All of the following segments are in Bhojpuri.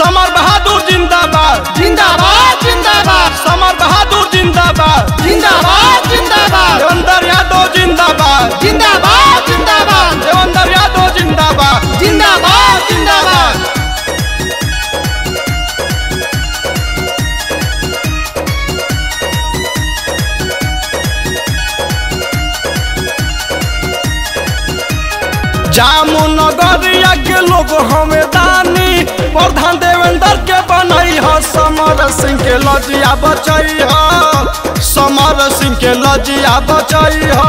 समर बहादुर जिंदाबाद जिंदाबाद जिंदाबाद समर बहादुर जिंदाबाद जिंदाबाद जिंदाबाद देवेंद्र यादव जिंदाबाद जिंदाबाद जिंदाबाद देवेंद्र यादव जिंदाबाद जिंदाबाद जिंदाबाद जामुनगरिया के लोग हमें दानी प्रधान देवेंद्र के बनई ह समर सिंह के लजिया बचई ह समर सिंह के लजिया बचई ह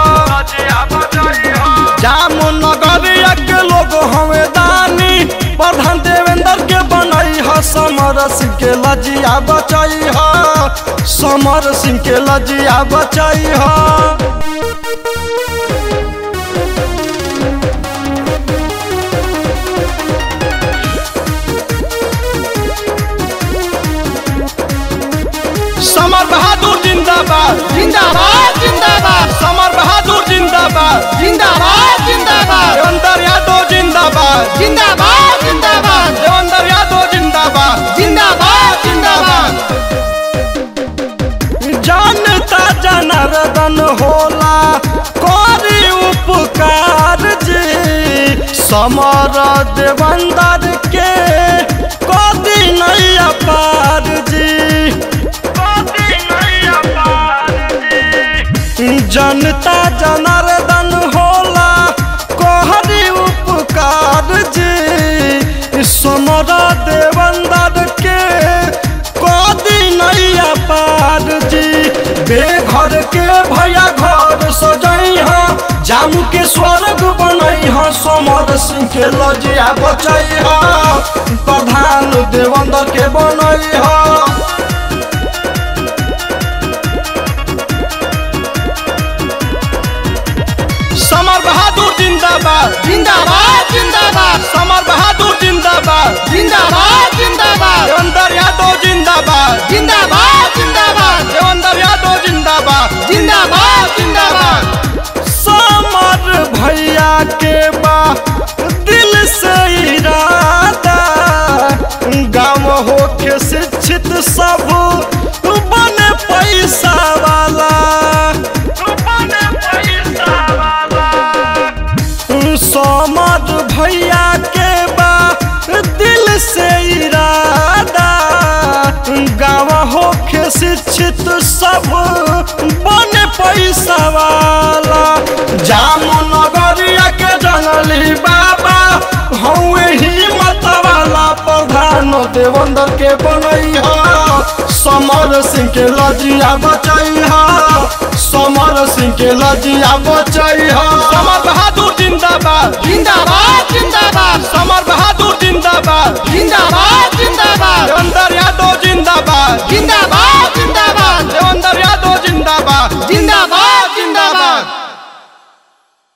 जामुनगरिया के लोग हमें दानी प्रधान देवेंद्र के बनई ह समर सिंह के लजिया बचई ह समर सिंह के लजिया बचई ह समर बहादुर जिंदाबाद जिंदाबाद जिंदाबाद समर बहादुर जिंदाबाद जिंदाबाद जिंदाबाद देवेंद्र यादव जिंदाबाद जिंदाबाद जिंदाबाद देवेंद्र यादव जिंदाबाद जिंदाबाद जिंदाबाद जानता जनार्दन होला करी उपकार जी समर देवंदर के कदी नैया पार जी जनता जनार्दन होला कहरी उपकार जी समर देवंदर के कदी नैया पार जी बेघर के भैया घर सजई ह जामू के स्वर्ग बनई ह समर सिंह के लजिया बचई ह प्रधान देवंदर के बनई ह समर बहादुर जिंदाबाद जिंदाबाद जिंदाबाद समर बहादुर जिंदाबाद जिंदाबाद जिंदाबाद देवेंद्र यादव जिंदाबाद जिंदाबाद जिंदाबाद देवेंद्र यादव जिंदाबाद जिंदाबाद जिंदाबाद समर भैया के बा दिल से इरादा गाँव होके शिक्षित सब बने पैसा वाला समर भैया के बा दिल से इरादा गाँव होके शिक्षित सब बने पैसा वाला जामुनगरिया के जंगली बाबा हौए हिम्मत वाला प्रधान देवेंद्र के बनई ह समर सिंह के लजिया बचई ह समर सिंह के लजिया बचई ह समर बहादुर जिंदाबाद